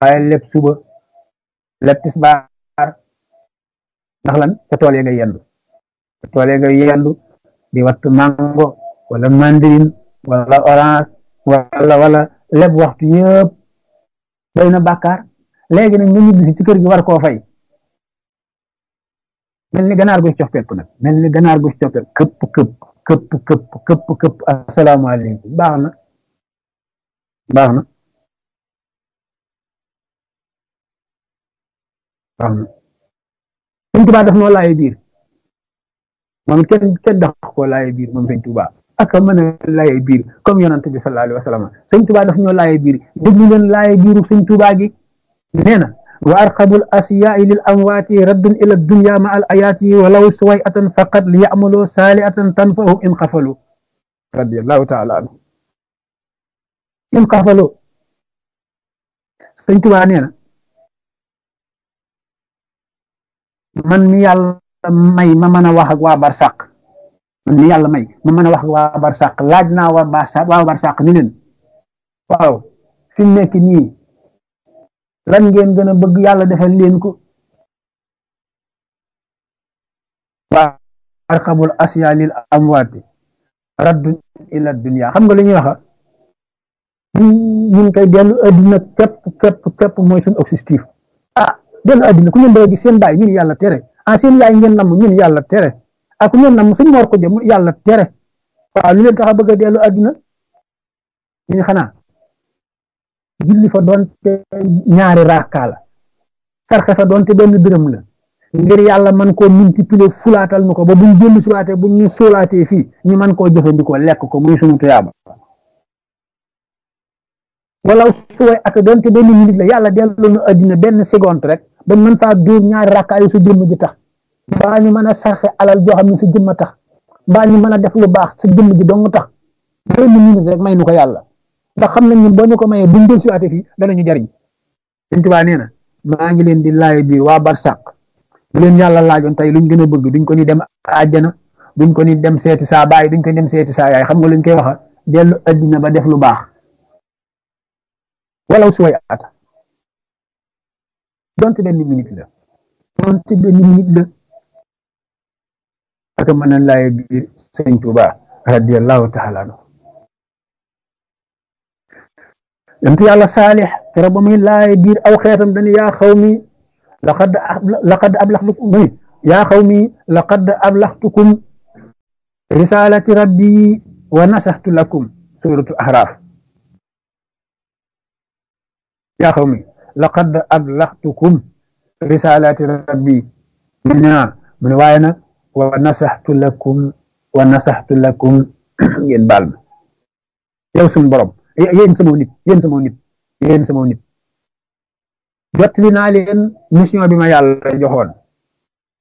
waaye lépp suba lépp tisbaar ndax lan ca tool ya nga yendu ca tool ya nga yendu di wattu mango wala mandarine wala orange wala wala lépp waxtu yëpp doy na bàkkaar léegi nag nga ñibbi ci kër gi war koo fay mel ni ganaar gu ci coppet nag mel ni ganaar gu ci coppet këpp këpp këpp këpp këpp këpp asalaamaaleykum baax na baax na baax na sëñ Tuubaa daf noo laaye biir moom it kenn kenn dax koo laaye biir moom sëñ Tuubaa ak mën a laaye biir comme yonante bi sallallahu alayhi wa sallam sëñ Tuubaa daf ñoo laaye biir déglu leen laaye biiru sëñ Tuubaa gi nee na wa arqabul asiyaai lil amwaati raddun ila dunya ma al ayaati walaw suway atan faqat li yamaloo saali atan tanfahum in xafalu radiallahu taala anhu in xafalu sëñ Tuubaa nee na man mi yàlla may ma mën a wax ak waa barsàq man mi yàlla may ma mën a wax ak waa barsàq laaj naa waa barsàq waa barsàq ni leen waaw fi mu nekk nii lan ngeen gën a bëgg yàlla defal leen ko waa arxabul asya lil amwaati raddun ila dunya xam nga li ñuy waxa ñun koy dellu adduna képp képp képp mooy suñu objectif ah dellu adduna ku ngeen doon gis seen baay ñun yàlla tere ah seen yaay ngeen namm ñun yàlla tere ah ku ngeen namm suñ moor ko jëm yàlla tere waaw lu leen tax a bëgg a dellu adduna ñu xanaa julli fa doonte ñaari raaka la sarxe fa doonte benn dërëm la ngir yàlla man koo multiplier fulaatal nu ko ba buñ jëllu siwaatee buñ ñu sóolaatee fii ñu man koo jëfandikoo lekk ko muy sunu tuyaaba wala suway ak doonte benn minute la yàlla dellu nu addina benn seconde rek bañ mën faa dóor ñaari raaka yu sa jëmm ji tax mbaa ñu mën a sarxe alal joo xam ne sa jëmm tax mbaa ñu mën a def lu baax sa jëmm ji dong tax benn minute rek may nu ko yàlla ndax xam nañ ne boo ñu ko mayee buñ del siwaate fii danañu jariñ Sëñ Tuubaa nee na maa ngi leen di laay biir waa barsàq bu leen yàlla laajoon tey luñ gën a bëgg duñ ko ni dem àjjana duñ ko ni dem seeti saa baay duñ ko ni dem seeti saa yaay xam nga luñ koy waxa dellu addina ba def lu baax walaw suway ata donte benn minute la donte benn minute la ak mën a laay biir Sëñ Tuubaa radiyallahu taala anhu yontu yàlla saalix kero ba muy laay biir aw xeetam dañu yaa xaw mi laqad laqad ablaxtukum muy yaa xaw mi laqad ablaxtukum risalati rabbi wa nasaxtu lakum suratu ahraaf yaa xaw mi laqad ablaxtukum risalati rabbi mu ne mu ne waaye nag wa nasaxtu lakum wa nasaxtu lakum ngeen baal ma yow suñu borom yéen sama nit yéen sama nit yéen sama nit jot li naa leen mission bi ma yàlla joxoon